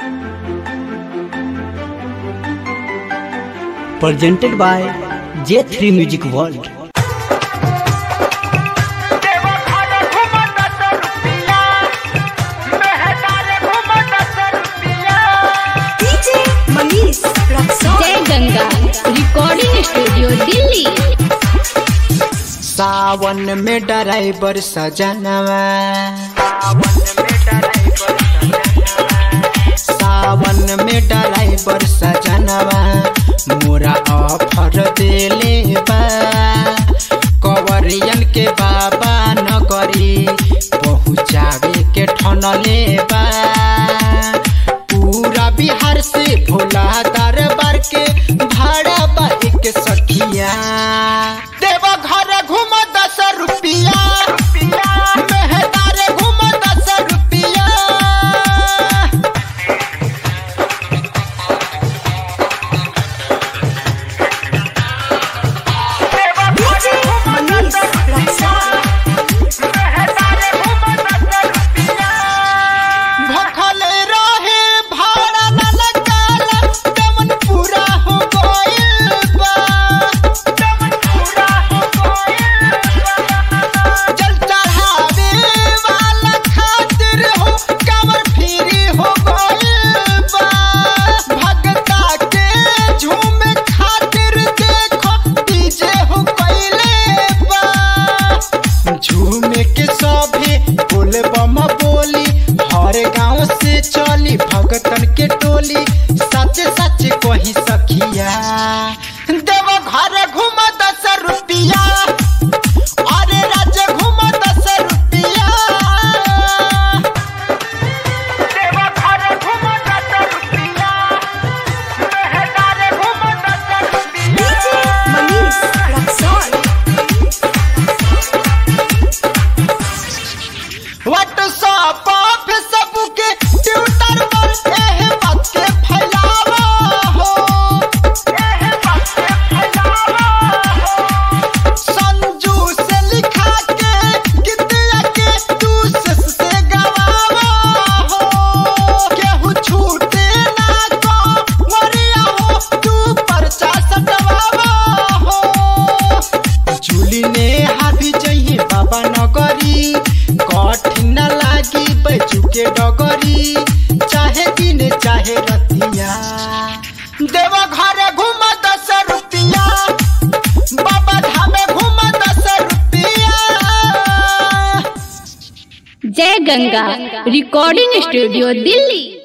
presented by J3 Music World. DJ Manish Raxaul Jai Ganga recording studio Delhi सावन में driver सजनवा सावन में ड्राइवर सजनवा मोरा ऑफर देले बा कवरियन के बाबा नगरी पहुँचावे के ठनले बा पूरा बिहार से भोला दरबार के भाड़ा बा एक सखिया देवा घर घूम दस रुपिया मेहदारे घूम दस रुपिया डीजे मनीष रक्सौल भखल रहे भाड़ा न लगाला दमन पूरा हो गइल बा जल चढ़ावे वाला खातिर हो कमर फ्री हो गइल बा भगता के झूमे खातिर देखो डीजे हो गइले बा झूमे के सभे बोले बम बोली हर गांव से चली भगतन के टोली सच सच कही सखिया देव घर घूम दस रुपिया अरे राज्य घूम दस रुपिया DJ Manish Raxaul WhatsApp Facebook के ट्विटर पर एह बात के फैलावा हो संजू से लिखा के गीतिया के तू सस से गवावा हो केहू छूटे ना को वरिया हो तू परचा सटवावा हो झूली ने हाथी जइहे बाबा नगरी कठिन न लागी बैजू के डगरी चाहे दिन चाहे रतिया देवा घर घूम दस रुपिया बाबा धामे घूम दस रुपिया जय गंगा रिकॉर्डिंग स्टूडियो दिल्ली